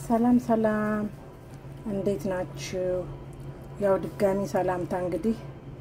ሰላም ሰላም፣ እንዴት ናችሁ? ያው ድጋሚ ሰላምታ እንግዲህ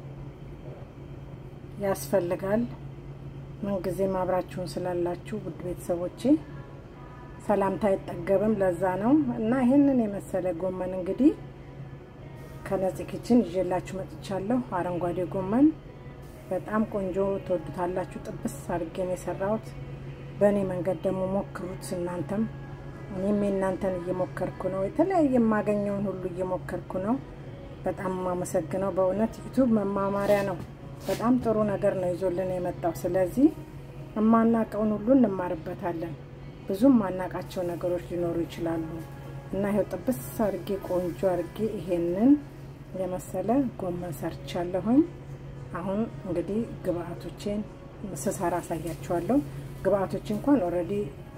ያስፈልጋል። ምንጊዜም አብራችሁን ስላላችሁ ውድ ቤተሰቦቼ ሰላምታ አይጠገብም። ለዛ ነው እና ይህንን የመሰለ ጎመን እንግዲህ ከነፂ ኪችን ይዤላችሁ መጥቻለሁ። አረንጓዴ ጎመን በጣም ቆንጆ ትወዱታላችሁ። ጥብስ አድርጌ ነው የሰራሁት። በእኔ መንገድ ደግሞ ሞክሩት እናንተም። እኔም የእናንተን እየሞከርኩ ነው። የተለያየ የማገኘውን ሁሉ እየሞከርኩ ነው። በጣም የማመሰግነው በእውነት ዩቱብ መማማሪያ ነው። በጣም ጥሩ ነገር ነው ይዞልን የመጣው። ስለዚህ የማናውቀውን ሁሉ እንማርበታለን። ብዙም ማናውቃቸው ነገሮች ሊኖሩ ይችላሉ እና ይኸው ጥብስ አድርጌ ቆንጆ አድርጌ ይሄንን የመሰለ ጎመን ሰርቻለሁኝ። አሁን እንግዲህ ግብአቶቼን ስሰራ አሳያችኋለሁ። ግብአቶች እንኳን ኦልሬዲ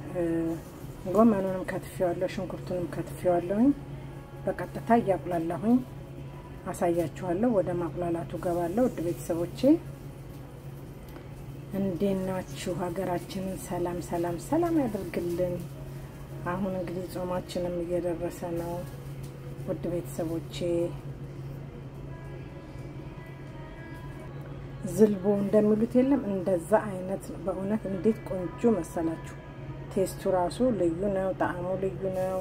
ጎመኑንም ከትፌዋለሁ፣ ሽንኩርቱንም ከትፌዋለሁኝ። በቀጥታ እያቁላላሁኝ አሳያችኋለሁ። ወደ ማቁላላቱ ገባለሁ። ውድ ቤተሰቦቼ እንዴት ናችሁ? ሀገራችንን ሰላም ሰላም ሰላም ያደርግልን። አሁን እንግዲህ ጾማችንም እየደረሰ ነው። ውድ ቤተሰቦቼ ዝልቦ እንደሚሉት የለም እንደዛ አይነት ነው። በእውነት እንዴት ቆንጆ መሰላችሁ! ቴስቱ ራሱ ልዩ ነው። ጣዕሙ ልዩ ነው።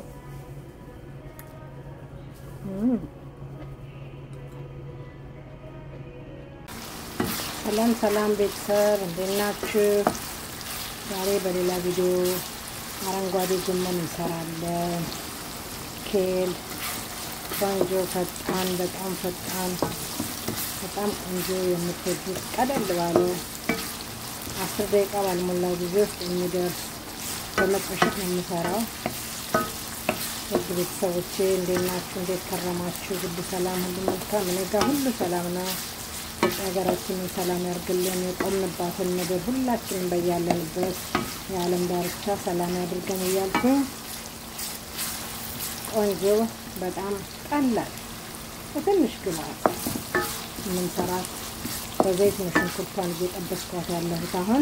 ሰላም ሰላም ቤተሰብ እንዴት ናችሁ? ዛሬ በሌላ ቪዲዮ አረንጓዴ ጎመን እንሰራለን። ኬል ቆንጆ ፈጣን፣ በጣም ፈጣን፣ በጣም ቆንጆ የምትወዱት ቀለል ባለ አስር ደቂቃ ባልሞላ ጊዜ ውስጥ የሚደርስ በመጥበሻት ነው የምሰራው። ውድ ቤተሰቦቼ እንዴት ናችሁ? እንዴት ከረማችሁ? ሁሉ ሰላም፣ ሁሉ መልካም። እኔ ጋር ሁሉ ሰላም ነው። ኢትዮጵያ ሀገራችንን ሰላም ያርግልን። የቆምንባትን ምድር ሁላችንም በያለንበት የዓለም ዳርቻ ሰላም ያድርገን እያልኩ ቆንጆ በጣም ቀላል በትንሽ ግብአት የምንሰራት በዘይት ነው ሽንኩርቷን እየጠበስኳት ያለሁት አሁን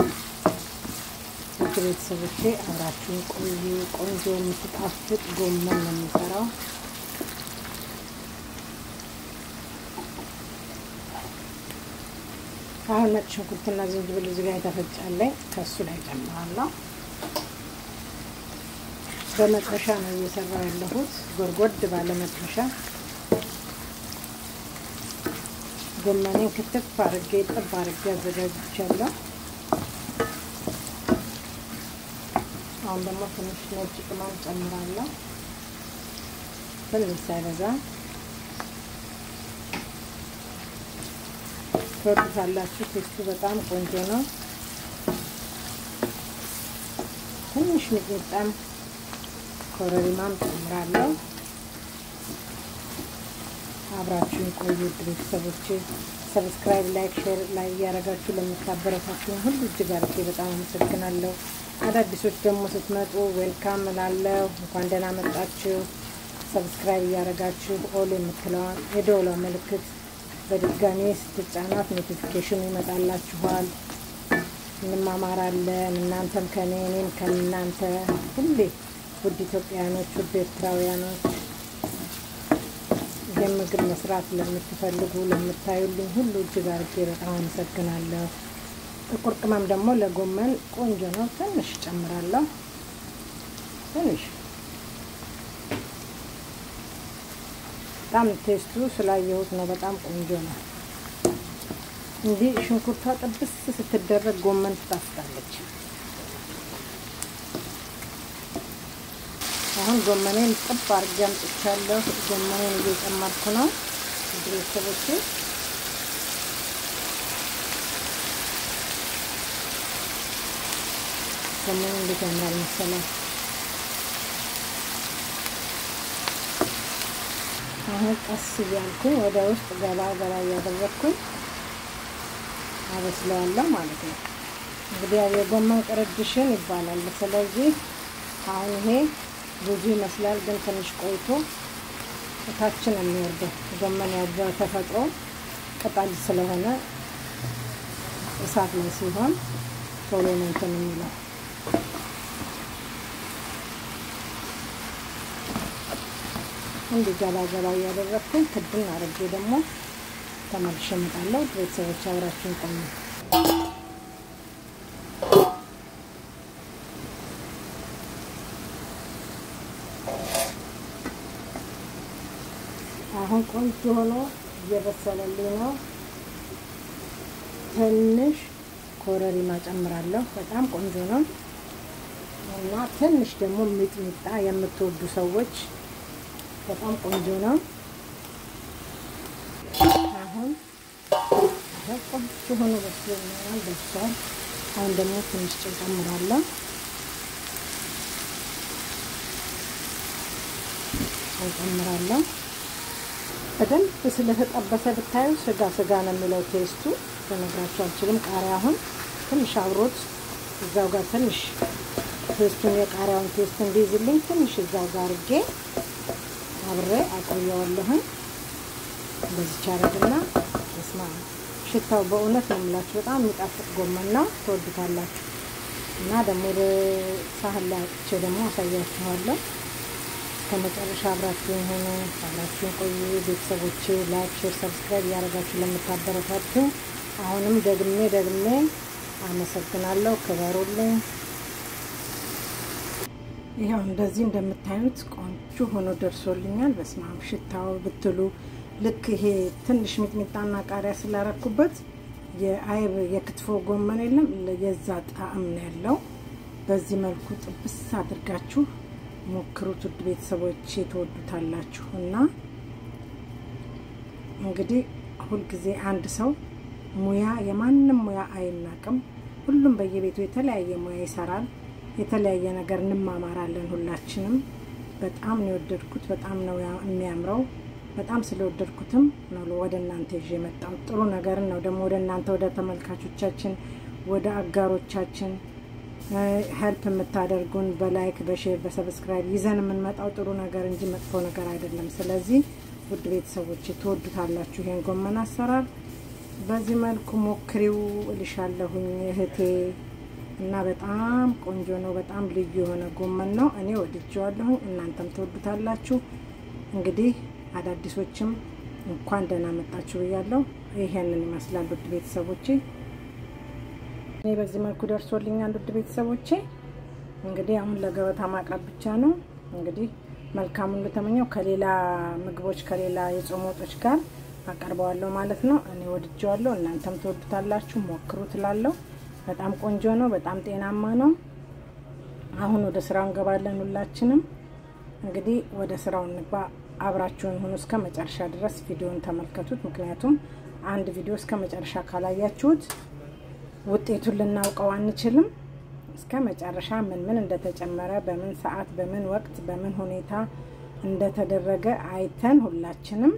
ውድ ቤተሰቦቼ አብራችሁን ቆዩ። ቆንጆ የምትጣፍጥ ጎመን ነው የምሰራው። አሁን ነጭ ሽንኩርትና ዝንጅብል እዚህ ጋር የተፈጫለኝ ከእሱ ላይ ጨምራለሁ። በመጥበሻ ነው እየሰራው ያለሁት፣ ጎድጎድ ባለ መጥበሻ። ጎመኔን ክትፍ አድርጌ ጥብ አድርጌ አዘጋጅቻለሁ። አሁን ደግሞ ትንሽ ነጭ ቅመም ጨምራለሁ፣ ትንሽ ሳይበዛ ትወዱታላችሁ። ቴስቱ በጣም ቆንጆ ነው። ትንሽ ሚጥሚጣም ኮረሪማም ጨምራለሁ። አብራችሁን ቆዩ ውድ ቤተሰቦቼ። ሰብስክራይብ፣ ላይክ፣ ሼር ላይ እያደረጋችሁ ለምታበረታችሁ ሁሉ እጅግ አድርጌ በጣም አመሰግናለሁ። አዳዲሶች ደግሞ ስትመጡ ዌልካም እላለሁ። እንኳን ደህና መጣችሁ። ሰብስክራይብ እያደረጋችሁ ኦል የምትለዋን የደወሏ ምልክት በድጋሚ ስትጫናት ኖቲፊኬሽን ይመጣላችኋል። እንማማራለን። እናንተም ከኔ እኔም ከእናንተ ሁሌ ውድ ኢትዮጵያውያኖች፣ ውድ ኤርትራውያኖች ይህን ምግብ መስራት ለምትፈልጉ ለምታዩልኝ ሁሉ እጅግ አድርጌ በጣም አመሰግናለሁ። ጥቁር ቅመም ደግሞ ለጎመን ቆንጆ ነው። ትንሽ ጨምራለሁ። ትንሽ በጣም ቴስቱ ስላየሁት ነው። በጣም ቆንጆ ነው። እንዲህ ሽንኩርቷ ጥብስ ስትደረግ ጎመን ትጣፍጣለች። አሁን ጎመኔን ጥብ አድርጌ አምጥቻለሁ። ጎመኔን እየጨመርኩ ነው ቤተሰቦቼ። ጎመኑ እንዴት ያምራል መሰለኝ። አሁን ቀስ እያልኩኝ ወደ ውስጥ ገባ ገባ እያደረግኩኝ አበስለዋለሁ ማለት ነው። እንግዲህ የጎመን ቅርድሽን ይባላል። ስለዚህ አሁን ይሄ ብዙ ይመስላል፣ ግን ትንሽ ቆይቶ እታችን የሚወርደው ጎመን ያው በተፈጥሮ ቅጠል ስለሆነ እሳት ላይ ሲሆን ቶሎ ነው እንትን የሚለው እንዲህ ገባ ገባ እያደረግኩኝ ክድን አድርጌ ደግሞ ተመልሼ እመጣለሁ። ቤተሰቦች አብራችሁን ቆዩ። አሁን ቆንጆ ሆኖ እየበሰለልኝ ነው። ትንሽ ኮረሪማ ጨምራለሁ። በጣም ቆንጆ ነው እና ትንሽ ደግሞ ሚጥሚጣ የምትወዱ ሰዎች በጣም ቆንጆ ነው። አሁን ቆንጆ ሆኖ በስሎልኛል፣ ደርሷል። አሁን ደግሞ ትንሽ ጨው ጨምራለሁ። ጨው ጨምራለሁ። በደንብ ስለተጠበሰ ብታዩ ስጋ ስጋ ነው የሚለው ቴስቱ ልነግራችሁ አልችልም። ቃሪያ አሁን ትንሽ አብሮት እዛው ጋር ትንሽ ቴስቱን የቃሪያውን ቴስት እንዲይዝልኝ ትንሽ እዛው ጋር አድርጌ አብሬ አቆየዋለሁኝ። እንደዚች አረግና ስማ ሽታው በእውነት ነው የምላችሁ በጣም የሚጣፍጥ ጎመን ነው። ትወዱታላችሁ። እና ደግሞ ሳህን ላይ አጥቼ ደግሞ አሳያችኋለሁ። ከመጨረሻ አብራችሁን ሆኖ አብራችሁን ቆዩ ቤተሰቦቼ። ላይክ፣ ሼር፣ ሰብስክራይብ እያደረጋችሁ ለምታበረታቱ አሁንም ደግሜ ደግሜ አመሰግናለሁ። ክበሩልኝ። ይኸው እንደዚህ እንደምታዩት ቆንጆ ሆኖ ደርሶልኛል። በስመ አብ ሽታው ብትሉ ልክ ይሄ ትንሽ ሚጥሚጣና ቃሪያ ስላረኩበት የአይብ የክትፎ ጎመን የለም የዛ ጣዕም ነው ያለው። በዚህ መልኩ ጥብስ አድርጋችሁ ሞክሩት ውድ ቤተሰቦች ትወዱታላችሁ። እና እንግዲህ ሁልጊዜ አንድ ሰው ሙያ የማንም ሙያ አይናቅም። ሁሉም በየቤቱ የተለያየ ሙያ ይሰራል። የተለያየ ነገር እንማማራለን ሁላችንም። በጣም ነው የወደድኩት። በጣም ነው የሚያምረው። በጣም ስለወደድኩትም ነው ወደ እናንተ ይዤ የመጣው። ጥሩ ነገርን ነው ደግሞ ወደ እናንተ ወደ ተመልካቾቻችን ወደ አጋሮቻችን ሄልፕ የምታደርጉን በላይክ በሼር በሰብስክራይብ ይዘን የምንመጣው ጥሩ ነገር እንጂ መጥፎ ነገር አይደለም። ስለዚህ ውድ ቤተሰቦች ትወዱታላችሁ ይሄን ጎመን አሰራር። በዚህ መልኩ ሞክሪው እልሻለሁኝ እህቴ እና በጣም ቆንጆ ነው። በጣም ልዩ የሆነ ጎመን ነው። እኔ ወድጀዋለሁኝ፣ እናንተም ትወዱታላችሁ። እንግዲህ አዳዲሶችም እንኳን ደህና መጣችሁ ብያለሁ። ይሄንን ይመስላል ውድ ቤተሰቦቼ። እኔ በዚህ መልኩ ደርሶልኛል ውድ ቤተሰቦቼ። እንግዲህ አሁን ለገበታ ማቅረብ ብቻ ነው። እንግዲህ መልካሙን እንደተመኘው ከሌላ ምግቦች ከሌላ የጾም ወጦች ጋር አቀርበዋለሁ ማለት ነው። እኔ ወድጀዋለሁ፣ እናንተም ትወዱታላችሁ። ሞክሩ ትላለሁ። በጣም ቆንጆ ነው። በጣም ጤናማ ነው። አሁን ወደ ስራው እንገባለን። ሁላችንም እንግዲህ ወደ ስራው እንግባ። አብራችሁን ሁኑ እስከ መጨረሻ ድረስ ቪዲዮን ተመልከቱት። ምክንያቱም አንድ ቪዲዮ እስከ መጨረሻ ካላያችሁት ውጤቱን ልናውቀው አንችልም። እስከ መጨረሻ ምን ምን እንደተጨመረ በምን ሰዓት፣ በምን ወቅት፣ በምን ሁኔታ እንደተደረገ አይተን ሁላችንም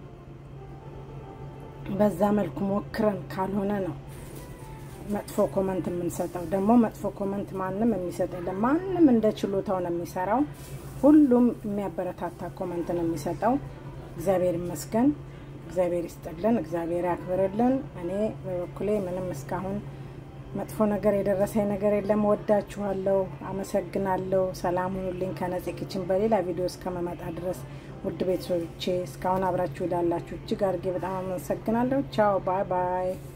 በዛ መልኩ ሞክረን ካልሆነ ነው መጥፎ ኮመንት የምንሰጠው። ደግሞ መጥፎ ኮመንት ማንም የሚሰጥ የለም። ማንም እንደ ችሎታው ነው የሚሰራው። ሁሉም የሚያበረታታ ኮመንት ነው የሚሰጠው። እግዚአብሔር ይመስገን። እግዚአብሔር ይስጥልን። እግዚአብሔር ያክብርልን። እኔ በበኩሌ ምንም እስካሁን መጥፎ ነገር የደረሰኝ ነገር የለም። ወዳችኋለሁ። አመሰግናለሁ። ሰላም ሁኑልኝ። ከነጽ ኪችን በሌላ ቪዲዮ እስከመመጣ ድረስ ውድ ቤተሰቦቼ እስካሁን አብራችሁ ላላችሁ እጅግ አድርጌ በጣም አመሰግናለሁ። ቻው ባይ ባይ።